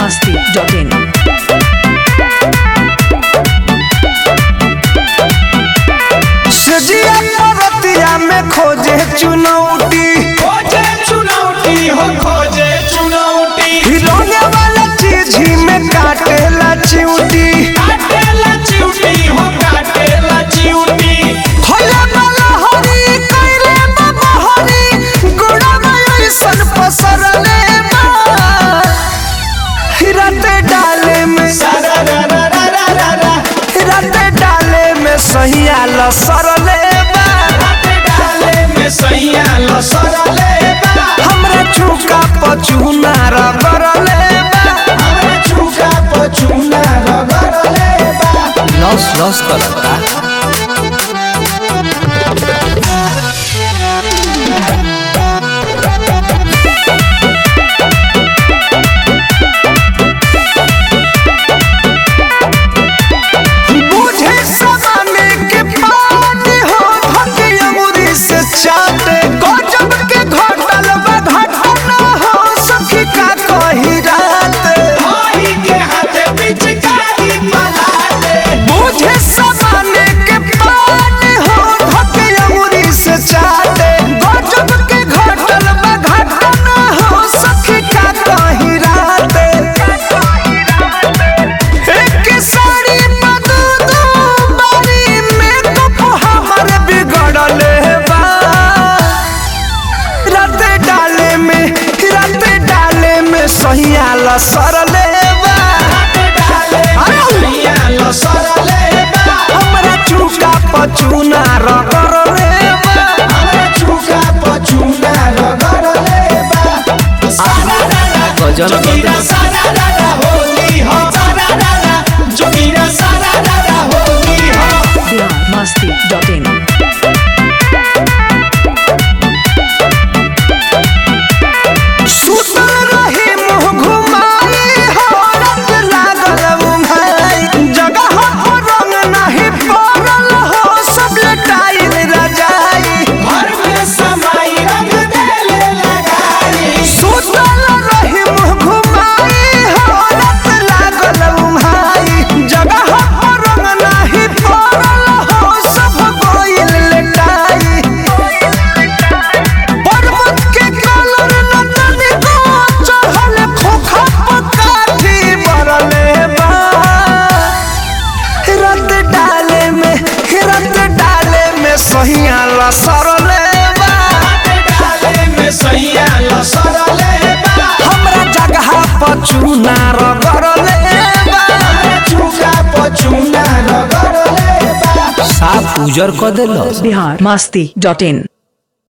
masti.in. सजिया परतिया में खोजे चुनौती खोजे चुनौती हो खोजे चुनौती हिलौने वाला चीज ही में काटेला चिउटी काटेला चिउटी हो काटेला चिउटी होला वाला हरी कइले बाबा हरी गुड़ा में ऐसन पसरले बा हिरते डाले में सारा रा रा रा रा रा रा हिरते डाले में सहिया लसरले बा राते डाले में सैया लसरले बा हमरा चुका पचुना रगरले बा हमरे चुका पचुना रगड़ले बा लस लस करता बुझे समाने के पानी हो धके अंगूरी से चाटे गजब के घटल बा घटना हो सखी का कही रात भाई के हाथे पिचकारी पलाटे बुझे समाने के पानी हो धके अंगूरी से चाटे गजब के घटल बा घटना हो सखी का कही रात एक साड़ी बदू दू बारी में कप हमर बिगड़ले बा रात डाले में रात डाले में सहिया लसरले बा राते डाले में सैया लसरले बा हमरा चुका पचुना रगड़ले बा हमरे चुका पचुना रगड़ले बा सारा रा रा गजल जोगिरा सारा रा रा होली हो सारा रा रा जोगिरा सारा रा रा होली हो Bihar masti.in. सुतल रही मुँह घुमाई हो रात लागल उन्हाई जगह हो रंग नहीं पड़ल हो सब लटाई रजाई घर में समाई रंग देले लगाई सुतल रही मुँह घुमाई हो रात लागल उन्हाई जगह हो रंग नहीं पड़ल हो सब गोइल लटाई पर्वत के कलर नतनी को चढ़ल खोखा पकाठी बरले बा रत डाले में रत डाले में सहिया लसरले बा राते डाले में सैया लसरले बा हमरा जगह पचुना रगरले बा हमरे चुका पचुना रगड़ले बा साफ उजर क देलस Bihar masti.in.